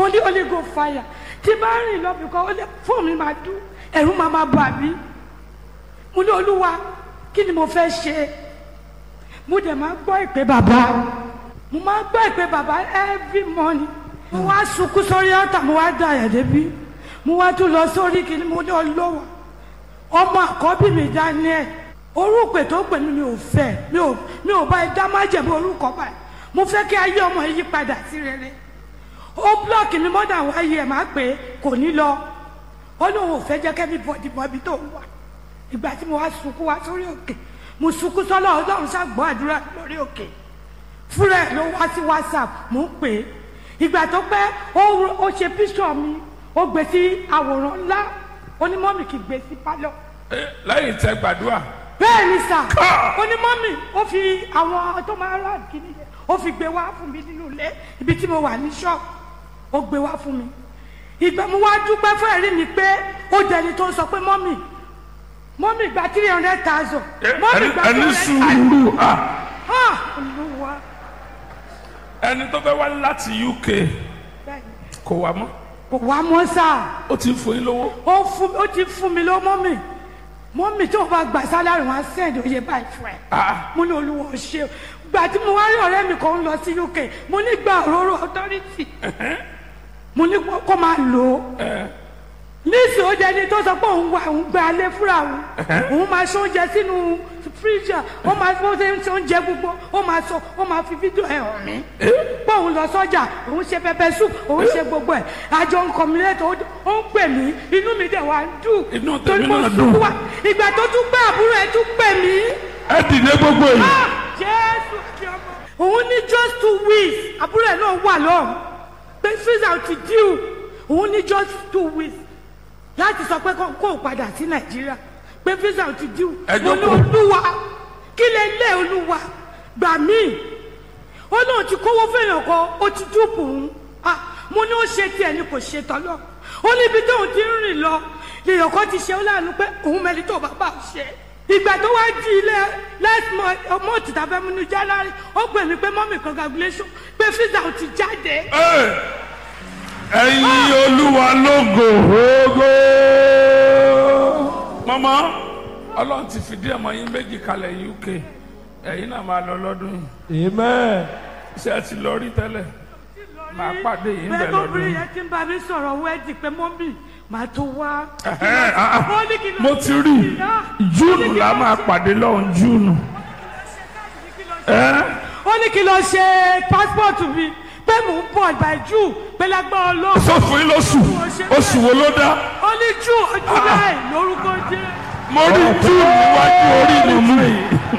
mo ní holy go fire tí bá rìn lọ bìkan ó lè fóònù mi máa dún ẹ̀rù máa máa bà mí mo ní olúwa kí ni mo fẹ́ ṣe mo dẹ̀ máa gbọ́ ìpè bàbá mo máa gbọ́ ìpè bàbá every morning mo wá sunkún sórí ọ̀tà mo wá da ẹ̀ débi mo wá tún lọ sórí kìíní mo ní ọlọ́wọ́ ọmọ àkọ́bí mi Daniel orúkọ tó pè mí mi ò fẹ́ mi ò mi ò bá ẹ dá má jẹ̀bi orúkọ báyìí mo fẹ́ kí ayé ọmọ yìí padà sí rere ó búlọ́ọ̀kì mi mọ́dà wáyé ẹ̀ máa pè é kò ní lọ ó lóun ò fẹ́ jẹ́ kẹ́mi bọ̀dì mọ́ ibi tó wà ìgbà tí mo wá sunkún wá sórí òkè mo sunkún sọ́lọ́ ọlọ́run ṣàgbọ́ àdúrà lórí òkè fúnra ẹ̀ ló wá sí whatsapp mo ń pè é ìgbà tó pẹ́ ó ó ṣe píṣọ̀ mi ó gbé sí àwòrán ńlá onímọ̀mì kì í gbé sí pálọ̀ Eh, lẹ́yìn tẹ gbàdúrà bẹ́ẹ̀ ni sà onímọ̀mì ó fi àwọn tó máa rà kíní yẹn ó fi gbé wá fún mi nínú ilé ibi tí mo wà ní ṣọ́ọ̀bù ó gbé wá fún mi ìgbà mo wá dúpẹ́ fún ẹ̀rí mi pé ó dẹni tó ń sọ pé mọ́mì mọ́mì gba three hundred thousand Eh, mọ́mì ẹni gba ẹni three hundred thousand sùúrù ah ah olúwa ẹni tó fẹ́ wá láti UK bẹ́ẹ̀ ni. kò wá mọ́ kò wá mọ́ sáà ó ti ń fún yín lówó ó fún ó ti fún mi lọ mọ́mì mọ́mì tó o bá gbà sálárì wọn á sẹ́ẹ̀dì oyè báyìí fún ẹ ah mo ní olúwa ò ṣe o gbà tí mo wá rí ọ̀rẹ́ mi kan ń lọ sí UK mo ní gba òróró authority mo ní kó máa lò ó nísìnyí ó jẹni tó sọ pé òun wà òun gba alẹ́ fúnra òun òun máa ṣe oúnjẹ sínú fíríjà ó máa bó ṣe ń ṣe oúnjẹ gbogbo ó máa sọ ó máa fi fídíò ẹ̀ hàn mí pé òun lọ sọ́jà òun ṣe pẹpẹ soup òun ṣe gbogbo ẹ̀ àjọ ń kọ̀mílẹ́tọ̀ ó ń pè mí inú mi dẹ̀ wá ń dùn Inú tèmi torí mo náà sunkún dùn. wá ìgbà tó tún pé àbúrò ẹ̀ tún pè mí ẹ dìde gbogbo yìí Ah, jésù àti ọmọ. òun ní just two weeks àbúrò ẹ̀ náà wà lọ́hùn pé visa ti díù òun ní just two weeks láti sọ pé kó kó o padà sí nàìjíríà pé visa ti díù Ẹ mo ní jókòó. olúwa kí lè lé olúwa gbà mí ó náà ti kówó fẹ́yàn kan ó ti dúpọ̀ òun Ah, mo ní ó ṣe tiẹ̀ ni kò ṣe tọ́lọ́ ó níbi tóun ti ń rìn lọ lèèyàn kan ti ṣe ó láàánú pé òun mẹ́rin tó bàbá ò ṣe ìgbà tó wá di ilé last month ọmọ òtítà fẹ́ múnú january ó pè mí pé mọ́mì congratulation pé visa ò ti jáde Eh, ẹ̀yin olúwa lógo ògo mọ́mọ́ ọlọ́run ti fìdí ọmọ yín méjì kalẹ̀ UK ẹ̀yin náà máa lọ lọ́dún yìí Amen. ṣé ẹ ti lọ rí tẹ́lẹ̀ máa pàdé yìí ń bẹ̀ bẹ́ẹ̀ lọ́dún lóbìnrin yìí. yẹn ti ń bá mi sọ̀rọ̀ wẹ́ẹ̀dì pé mọ́mì màá tó wá. Ẹ̀hẹ́n, ah, ah. Ó ní kí lọ mo ṣe ti rí ìná. júùnù la máa pàdé lọ́hùn júùnù. ẹ́ ó ní kí lọ ṣe passport mi pé mò ń bọ̀ by June pé lágbára ọlọ́run. sọ fún yín lóṣù oṣù wo ló dá ó ní June July lórúkọ jẹ́. mo rí júùnù níwájú orí mi mú yìí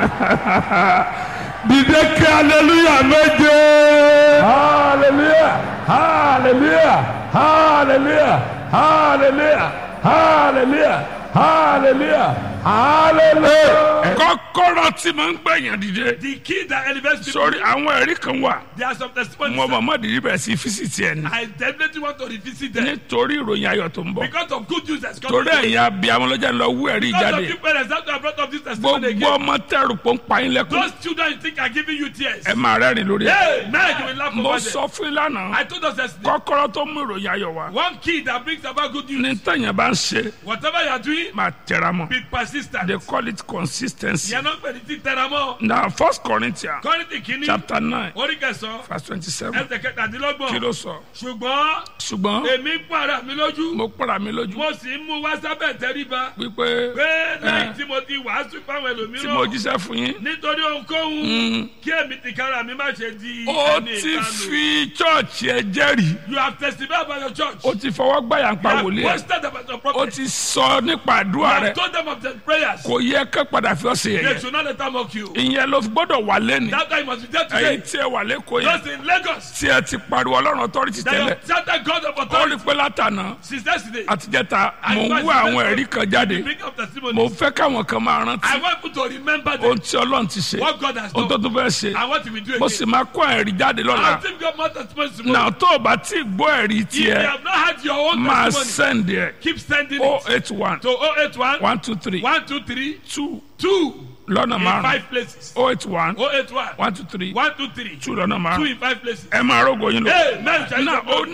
dìde kí aleluya méje Hallelujah. Hallelujah. Hallelujah. Hallelujah. Hallelujah. Hallelujah. Hallelujah. kọ́kọ́rọ́ tí mo ń gbẹ̀yàn dìde The key that elevates people. sórí àwọn ẹ̀rí kan wà There are some testimonies. mo mọ̀mọ́ dìde bẹ̀rẹ̀ sí físìtì ẹ̀ ní I definitely want to revisit them nítorí ìròyìn ayọ̀ tó ń bọ̀ because of good news that's coming. torí ẹ̀yin abiyamọ lọ́jà ń lọ wú ẹ̀rí Because jáde of you parents that have brought up this testimony gbogbo again. ọmọ tẹrù pọ̀ ń pa yín lẹ́kùn Those children you think are giving you tears. ẹ máa rẹ́rìn lórí ẹ̀ Hey, man, you will laugh mo over sọ them. fún yín lánàá I told us yesterday. kọ́kọ́rọ́ tó mú ìròyìn ayọ̀ wá One key that brings about good news. ní tẹ̀yìn bá ń ṣe Whatever you are doing, máa tẹra mọ́ be persistent. they call it consistency You're not going to tell them all. na first Corinthians Kọ́rìntì kìíní. chapter nine Orí kẹsàn-án. verse twenty-seven Ẹsẹ̀ kẹtàdínlọ́gbọ̀n. kí ló sọ Ṣùgbọ́n ṣùgbọ́n èmi ń para mi lójú. mo pàrà mi lójú Mo sì ń mú wá sábẹ̀ tẹríba. wípé Pé lẹ́yìn Eh. tí mo ti wàásù fáwọn tí mo ẹlòmíràn. jíṣẹ́ fún yín Nítorí ohunkóhun. Kí èmi tìkára mi má ṣe di ó ẹni ti ìkanu. fi chọ́ọ̀chì ẹ jẹ́rìí You have testified about your church. ó ti fọwọ́ gbàyà ń You pa have wòlíì ẹ̀ boasted about your ó prophet. ti sọ nípa You àdúrà have rẹ̀ told them of the prayers. kò yẹ kẹ́ padà fi ọ́ sí They yẹ̀yẹ́ should not let them mock you. ìyẹn ló gbọ́dọ̀ wà lẹ́nu That time must be there ẹ̀yin today. tí ẹ wà lẹ́kọ̀ọ́ yẹn Just in Lagos. tí ẹ ti pariwo ọlọ́run authority That tẹ́lẹ̀ you have shouted God of ó rí authority pé látànà since yesterday. àtijọ́ta I mò ń advise wá you àwọn that ẹ̀rí kan jáde Bring up testimony. mo fẹ́ káwọn kan máa I rántí want you to remember ohun them. tí ọlọ́run ti ṣe What God has ohun tó done. tún fẹ́ ṣe And what he will do mo again. sì máa kó ẹ̀rí jáde lọ́la I'll give God more testimonies tomorrow. náà tó o bá tí ì gbọ́ ẹ̀rí If you tiẹ̀ have not had your own máa testimony, send ẹ̀ keep sending o it eight one to 081 one two three 123 two 2 lọ́nà in márùn five places. o eight one 081 one two three 123 two lọ́nà 2 márùn in five places. ẹ máa rógo yín lọ. Amen. Shall you náà go? ó